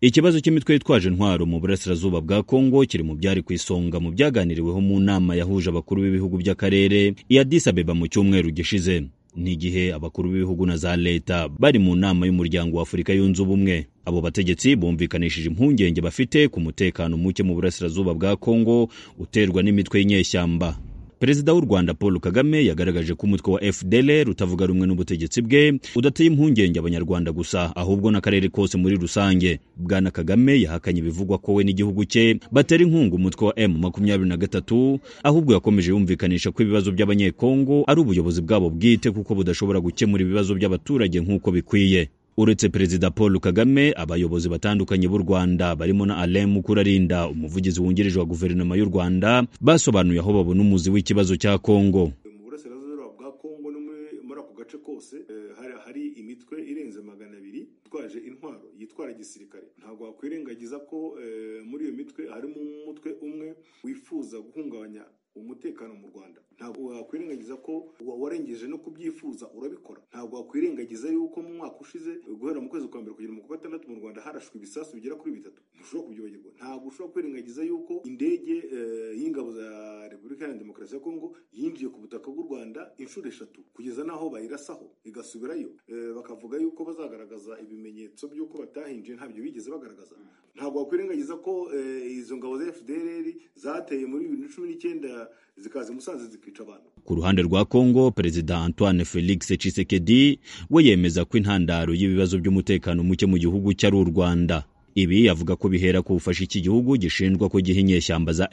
ikibazo cy'imitwe yitwaje intwaro mu burasirazuba bwa kongo kiri mu byari ku isonga mu byaganiriweho mu nama yahuje abakuru b'ibihugu by'akarere i Addis Abeba mu cyumweru gishize n'igihe abakuru b'ibihugu na za leta bari mu nama y'umuryango wa Afurika yunze ubumwe abo bategetsi bumvikanishije impungenge bafite ku mutekano muke mu burasirazuba bwa kongo uterwa n'imitwe y'inyeshyamba perezida w'u rwanda paul kagame yagaragaje ko umutwe wa fdlr utavuga rumwe n'ubutegetsi bwe udateye impungenge abanyarwanda gusa ahubwo n'akarere kose muri rusange bwana kagame yahakanye ibivugwa ko we n'igihugu cye batera inkunga umutwe wa m makumyabiri na gatatu ahubwo yakomeje yumvikanisha ko ibibazo by'abanyekongo ari ubuyobozi bwabo bwite kuko budashobora gukemura ibibazo by'abaturage nk'uko bikwiye uretse perezida paul kagame abayobozi batandukanye b'u rwanda barimo na alain mukurarinda umuvugizi wungirije wa guverinoma y'u rwanda basobanuye aho babona umuzi w'ikibazo cya kongo mu burasirazuba bwa kongo no muri muri ako gace kose eh, hari- hari imitwe irenze magana abiri itwaje intwaro yitwara igisirikare ntabwo wakwirengagiza ko eh, muri iyo mitwe harimo umutwe umwe wifuza guhungabanya umutekano mu rwanda ntabwo wakwirengagiza ko wa- warengeje no kubyifuza urabikora ntabwo wakwirengagiza yuko mu mwaka ushize guhera mu kwezi kwa mbere kugera mu kwa gatandatu mu rwanda harashwe ibisasu bigera kuri bitatu ntushobora kubyibagirwa ntabwo ushobora kwirengagiza yuko indege eh, y'ingabo za repubulika iharanira demokarasi ya kongo yinjiye ku butaka bw'u rwanda inshuro eshatu kugeza n'aho bayirasaho igasubirayo Eh, bakavuga yuko bazagaragaza ibimenyetso by'uko batahinjiye ntabyo bigeze bagaragaza ntabwo wakwirengagiza ko eh, izo ngabo za fdr zateye muri bibiri na cumi n'icyenda zikaza i musanze zikica abantu ku ruhande rwa Kongo perezida Antoine Felix Tshisekedi we yemeza ko intandaro y'ibibazo by'umutekano muke mu gihugu cye ari u Rwanda ibi avuga ko bihera ku bufasha iki gihugu gishinjwa ko giha inyeshyamba za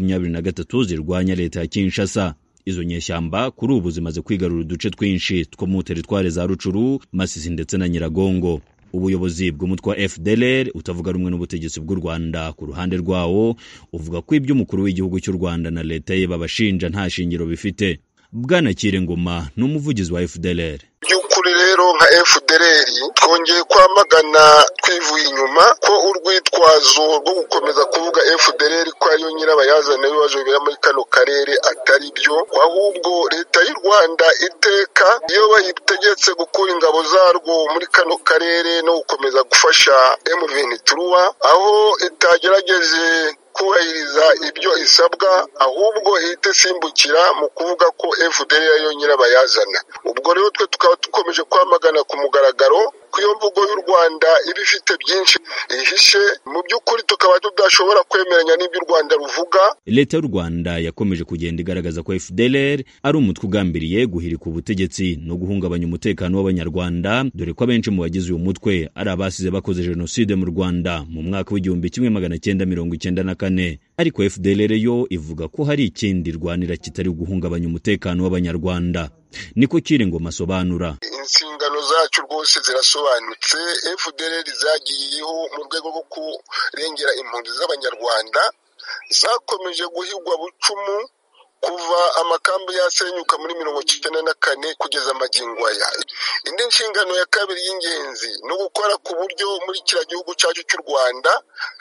M23 zirwanya leta ya Kinshasa izo nyeshyamba kuri ubu zimaze kwigarura uduce twinshi two mu teritware za Rucuru Masisi ndetse na Nyiragongo ubuyobozi bw'umutwe wa FDLR utavuga rumwe n'ubutegetsi bw'u Rwanda ku ruhande rwawo uvuga ko ibyo umukuru w'igihugu cy'u Rwanda na leta ye babashinja nta shingiro bifite Bwana Kirengoma ni umuvugizi wa FDLR by'ukuri rero nka FDLR twongeye kwamagana twivuye inyuma ko urwitwazo rwo gukomeza kuvuga FDLR ko ariyo nyirabayazana w'ibibazo bibera muri kano karere atari byo ahubwo leta y'u Rwanda iteka iyo bayitegetse gukura ingabo zarwo muri kano karere no gukomeza gufasha M23 aho itagerageje kubahiriza ibyo isabwa ahubwo ihita isimbukira mu kuvuga ko FDL ariyo nyirabayazana ubwo rero twe tukaba dukomeje kwamagana ku mugaragaro ko iyo mvugo y'u Rwanda iba ifite byinshi ihishe mu by'ukuri tukaba tudashobora kwemeranya n'ibyo u Rwanda ruvuga leta y'u Rwanda yakomeje kugenda igaragaza ko FDLR ari umutwe ugambiriye guhirika ubutegetsi no guhungabanya umutekano w'abanyarwanda dore ko abenshi mu bagize uyu mutwe ari abasize bakoze jenoside mu Rwanda mu mwaka w'igihumbi kimwe magana cyenda mirongo icyenda na kane ariko FDLR yo ivuga ko hari ikindi irwanira kitari guhungabanya umutekano w'abanyarwanda niko Kiringoma asobanura inshingano zacu rwose zirasobanutse FDLR zagiyeho mu rwego rwo kurengera impunzi z'abanyarwanda zakomeje guhigwa bucumu kuva amakambi yasenyuka muri mirongo icyenda na kane kugeza magingo aya indi nshingano ya kabiri y'ingenzi ni ugukora ku buryo muri kiriya gihugu cyacu cy'u rwanda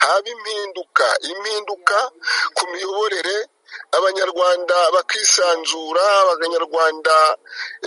haba impinduka impinduka ku miyoborere abanyarwanda bakisanzura abanyarwanda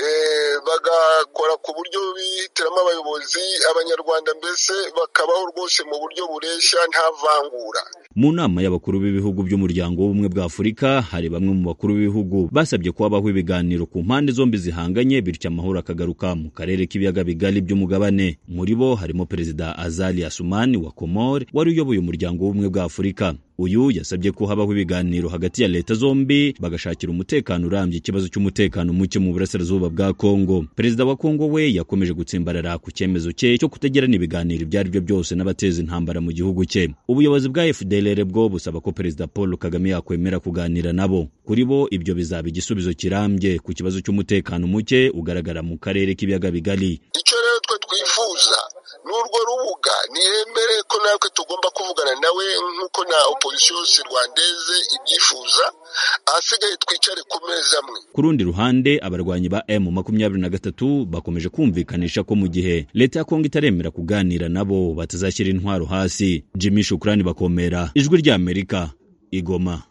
eh, bagakora ku buryo bihitiramo abayobozi abanyarwanda mbese bakabaho rwose mu buryo bureshya nta vangura Mu nama y'abakuru b'ibihugu by'umuryango w'ubumwe bwa Afurika hari bamwe mu bakuru b'ibihugu basabye ko habaho ibiganiro ku mpande zombi zihanganye bityo amahoro akagaruka mu karere k'ibiyaga bigari by'umugabane muri bo harimo perezida Azali Asumani wa Komor wari uyoboye umuryango w'ubumwe bwa Afurika uyu yasabye ko habaho ibiganiro hagati ya leta zombi bagashakira umutekano urambye ikibazo cy'umutekano muke mu burasirazuba bwa Kongo perezida wa Kongo we yakomeje gutsimbarara ku cyemezo cye cyo kutagirana ibiganiro ibyo ari byo byose n'abateza intambara mu gihugu cye ubuyobozi bwa FDLR bwo busaba ko perezida Paul Kagame yakwemera kuganira nabo kuri bo ibyo bizaba igisubizo kirambye ku kibazo cy'umutekano muke ugaragara mu karere k'ibiyaga bigari icyo rero twe twifuza ni urwo rubuga nihembere ko natwe tugomba kuvugana nawe nk'uko na opozisiyo yose rwandeze ibyifuza ahasigaye twicare ku meza amwe Ku rundi ruhande abarwanyi ba M23 bakomeje kumvikanisha ko mu gihe leta ya Kongo itaremera kuganira nabo batazashyira intwaro hasi. Jimmy Shukrani bakomera ijwi ry'Amerika igoma.